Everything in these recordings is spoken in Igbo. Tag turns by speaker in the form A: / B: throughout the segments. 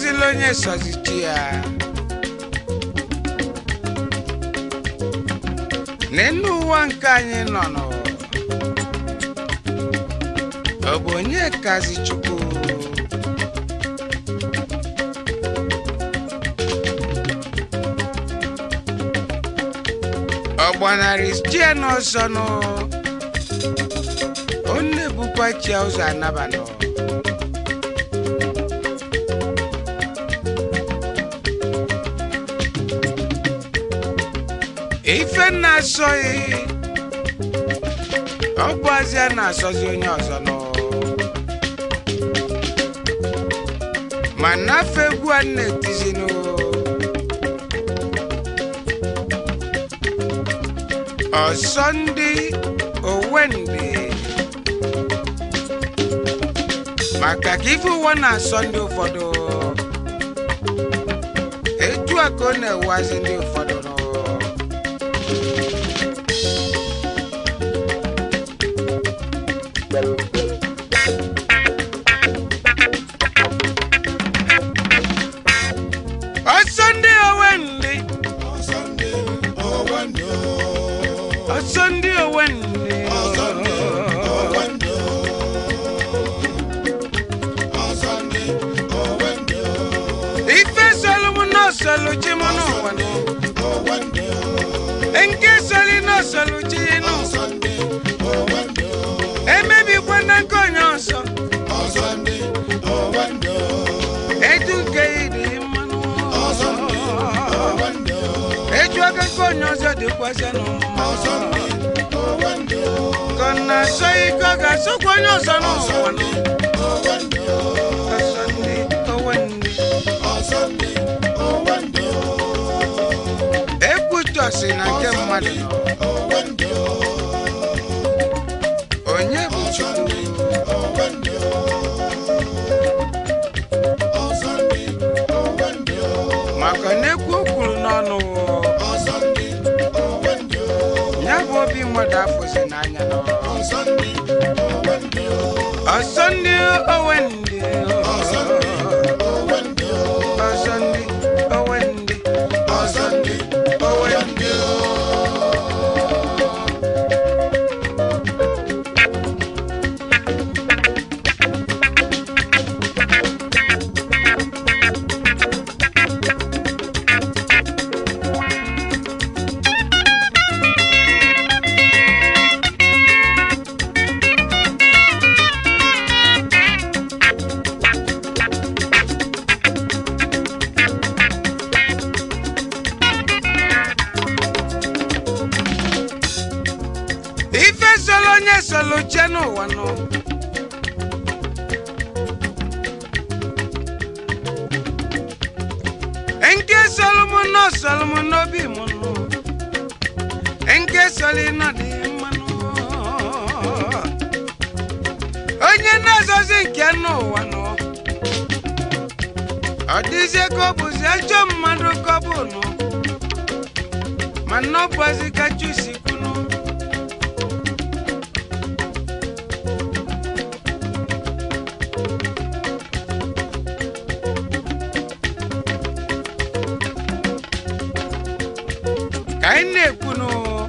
A: asọzila onye sọzichi ya n'elu ụwa nke anyị nọ nọ ọ bụ onye kazi chukwu ọ gbanarị chie n'ọsọ nụ ọ na-ebukwa chia ụzọ anabanụ ife na-asọghị ọ bụ azịa na-asọzi onye ọzọ nọ ma nafe egwu a na-etizinụ ọsọ ndị owendị maka ka ife ụwa na-asọ ndị ụfọdụ etu a ka ọ na-ewazi ndị ụfọdụ nọ ọsọ ndị owendị
B: ọsọ ndị owendị
A: ọsọ ndị owendị
B: ọsọ ndị owendị ọsọ ndị owendị
A: ife solum n'osolu chi m n'ụwa nụ
B: owendị
A: nke soli n'osolu chi nụ
B: ọsọ ndị owendị
A: emebikwa na nke onye ọzọ
B: ọsọ ndị owendị
A: eju nke ịdị mmanụ
B: ọsọ ndị owendị
A: eju aka nke onye ọzọ dịkwasị n'ụwa
B: ọsọ ndị owendị
A: ka ọ na-asọ ike ọ ga-asọkwa onye ọzọ n'ụwa nụ
B: owendị
A: ọsọ ndị owendị
B: ọsọ ndị owendị
A: ekwutọsi na nke mmadụ nọ
B: owendị
A: onye bụ chukwu
B: owendị ọsọ ndị owendị
A: maka na ekwu o kwuru n'ọnụ
B: ọsọ ndị owendị
A: ya bụ obi mmadụ afụzi n'anya nọ
B: ọsọ ndị owendị
A: ọsọ ndị owendị
B: ọsọ ndị owendị
A: ọsọ ndị owendị
B: ọsọ ndị owendị
A: ife solo onye solo chie n'ụwa nọ nke solo m nọ solo m n'obi m nọ nke solo nọ dị mmanụ onye na-azọzi nke n'ụwa nọ ọ dịzie ka ọ bụzi ajọ mmadụ ka ọ bụ nọ mana ọ bụzi ka chusi kwunu ka anyị na-ekwunu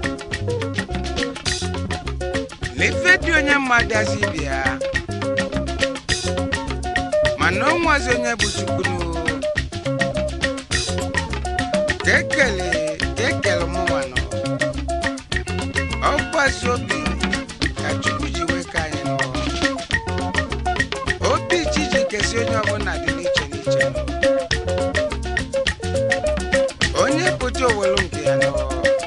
A: na ife dị onye mmadụ azi bịa mana o nwazi onye bụ chukwunu ka ekele ka ekele mụnwanụ ọ gbazi obi ka chukwu ji wee ka anyị nọ obi chi ji kesi onye ọbụla dị n'iche n'iche nọ onye pụta owelu nke ya nọ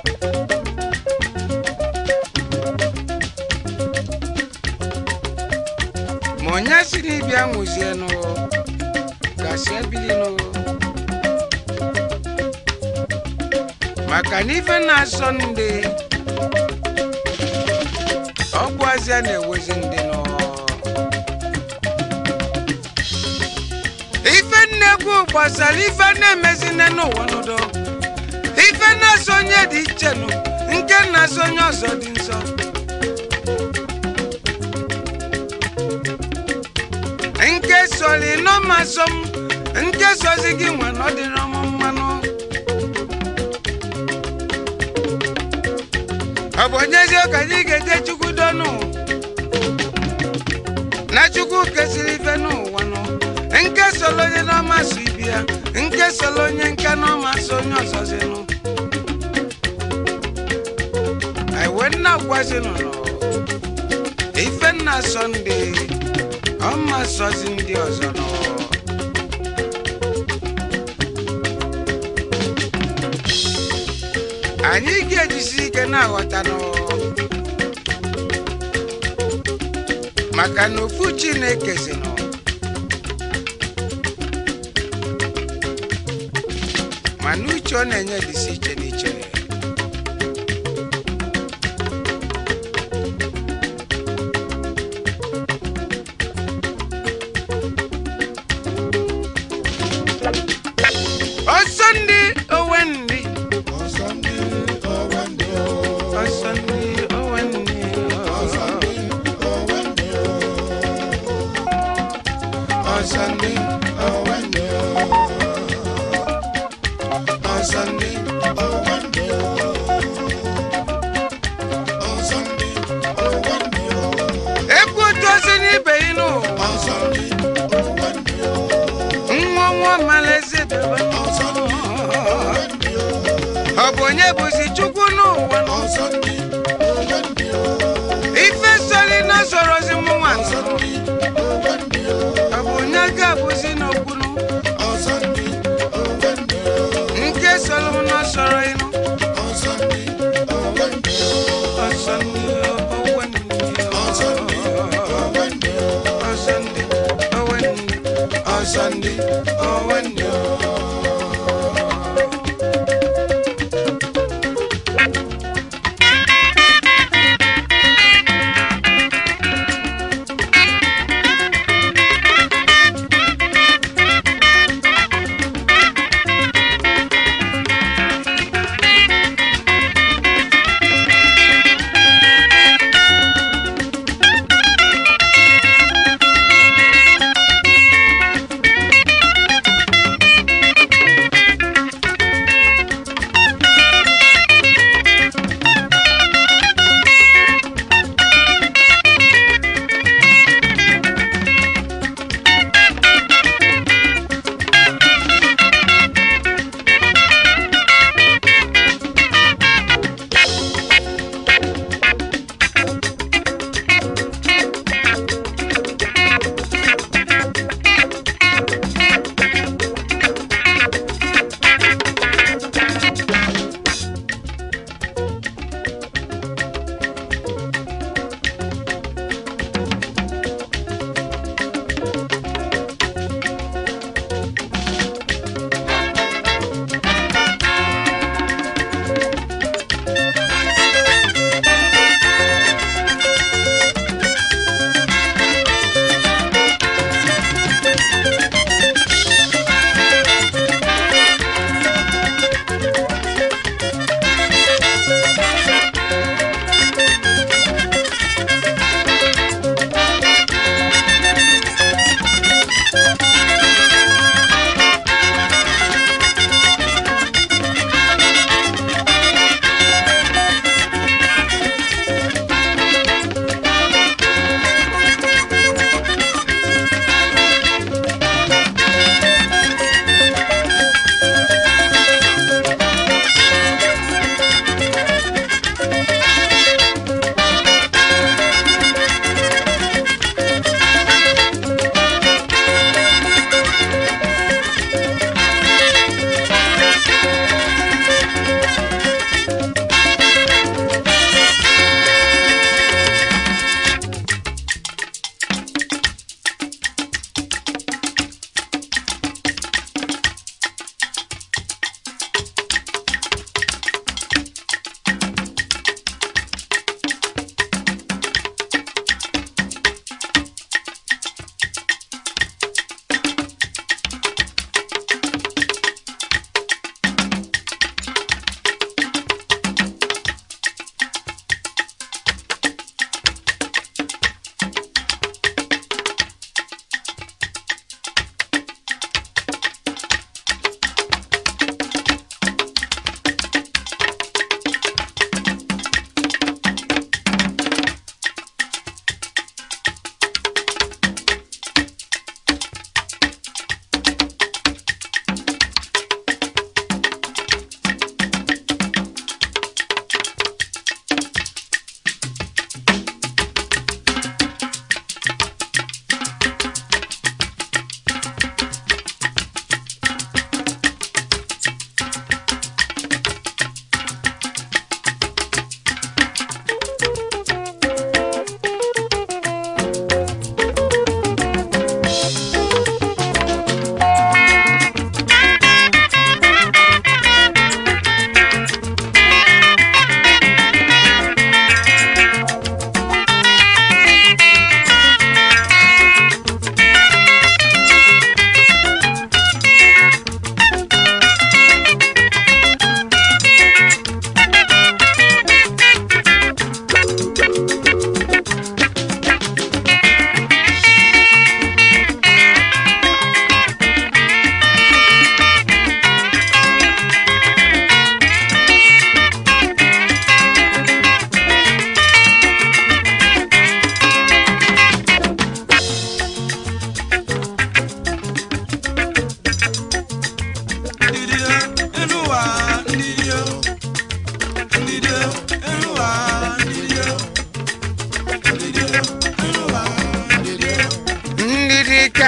A: ma onye si n'ibia nwụzienụ gasị ebilinụ maka na ife na-asọ ndị ọgwụ azịa na-ewezi ndị nọ ife nnekwu gbasara ife na-emezi nne n'ụwa n'udo ife na-asọ onye dị iche nụ nke na-asọ onye ọzọ dị nsọ nke soli nọmasọ m nke sozi gị nwe na ọ dịrị ọmụ mmanụ ọ bụ onye eziokwu anyị ga-eje chukwu dọnụ na chukwu kesịrị ife n'ụwa nụ nke solo onye n'ọma so ibi ya nke solo onye nke n'ọma so onye ọzọzi nụ anyị wee nna gwazinụ nọ ife nna sọnde ọma sọzi ndị ọzọ nọ anyị ga-ejisi ike na-aghọta nọ maka na ofu chineke si nọ mana uche ọ na-enye dịsi iche n'iche ọsọ ndị owe ndị
B: ọsọ ndị owe ndị o.
A: ọsọ ndị owe ndị
B: ọsọ ndị owe ndị o. ọsọ ndị owe ndị o. ọsọ ndị owe ndị o. ọsọ ndị owe ndị o.
A: ekwu otu osi n'ibe yi n'ụwa
B: ọsọ ndị owe ndị o.
A: nwa nwa malaezi bebe
B: ọsọ ndị owe ndị o.
A: ọ bụ onye bụzi chukwu n'ụwa
B: ọsọ ndị owe ndị o.
A: ife sori na sorozi mụnwa
B: ọsọ ndị owe ndị o.
A: ọ bụ onye ga-abụzi n'okwunu
B: ọsọ ndị owe ndị o.
A: nke soro m na soro ịnụ
B: ọsọ ndị owe ndị o.
A: ọsọ ndị owe ndị
B: ọsọ ndị owe ndị o.
A: ọsọ ndị owe ndị ọsọ ndị owe ndị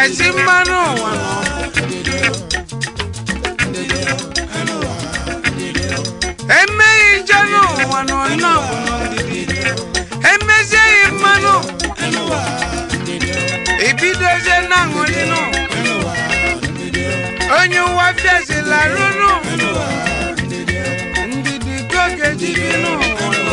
A: esi mmanụ ụwa nọ emeghị nje n'ụwa nọ nnọọ bụ ndidi emezieghị mmanụ ibidozie na-aṅụrị nụ onye ụwa fiazila rụrụ ndidi ka ọ ga-eji bi n'ụwa nọ.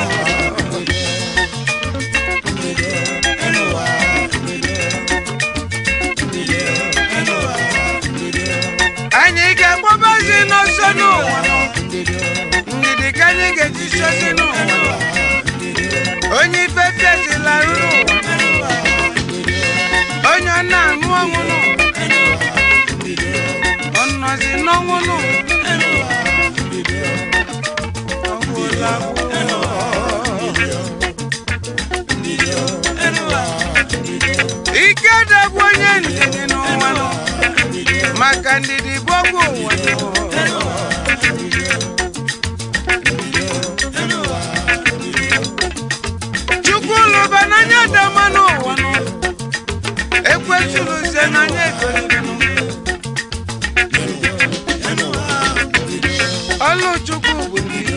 A: anyị ga-agbabazi n'ọsọ n'ụwa nọ. ndidi ka anyị ga-eji sozi n'ụwa nọ. onye ife fiazila rụrụ ụwa onye ọ na-aṅụ ọṅụ nụ ọ nọzi n'ọnwụ nụ Ọ gwụla gwụ. ike dagbu onye ndidi n'ụwa nọ maka ndidi bụ ọgwụ ụwa nọ. chukwu lụba n'anya dama n'ụwa nọ ekwetụlụzie n'anya egolirinụ ọlụ chukwu bụ ndidi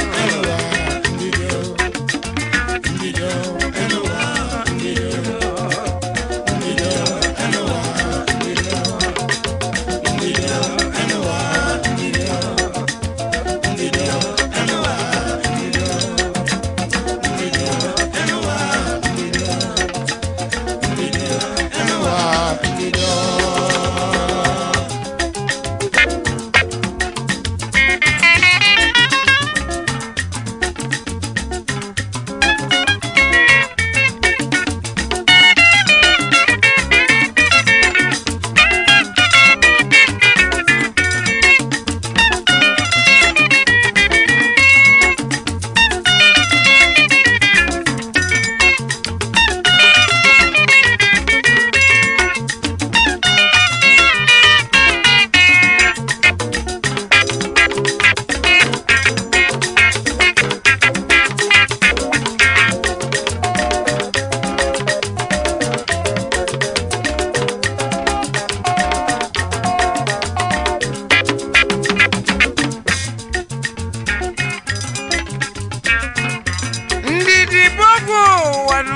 A: ndidi bụ ọgwụ ụwa nọ.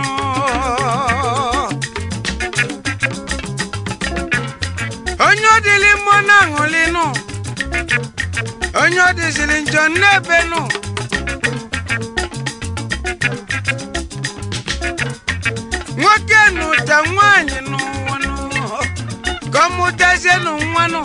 A: onye ọ dịlị mmụọ na-aṅụlị nụ onye ọ dịzịrị njọ n'ebe nụ nwoke nụta nwaanyị n'ụwa nụ ka ọ mụtazie nụ nwa nụ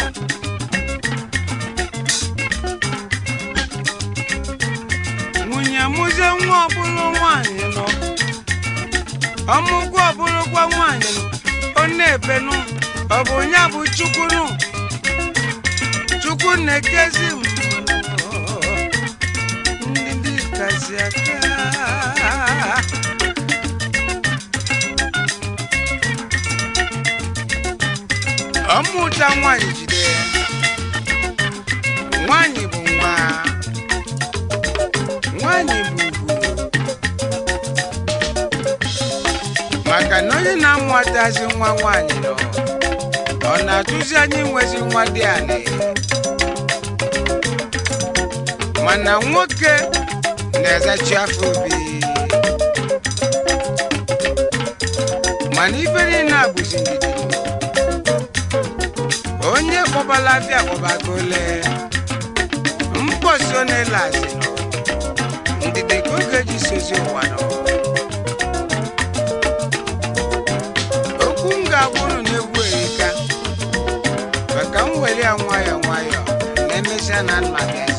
A: nwunye mụzie nwa ọbụlụ nwaanyị nọ ọmụgwọ ọbụlụkwa nwaanyị nọ ọ na-ebe nụ ọ bụ ya bụ chukwu nụ chukwu na-ekezi mmadụ ndị kazi aka ọmụta nwaanyị jide ya nwaanyị bụ nwa nwaanyị bụ ugwu maka na onye na-amụtazi nwa nwaanyị nọ ọ na-atụzi anyị nwezi nwa dị anị mana nwoke na-ezachi afọ obi mana ife niile a bụzi ndidi onye kpọbala afịa kpọbagole mkpọsi ọ na-ele asị nọ ndidi ka oge ji sozi ụwa nọ okwu m ga-agwụrụ na-egwu erika maka m were ya nwayọọ nwayọọ na emesịa na nna bịa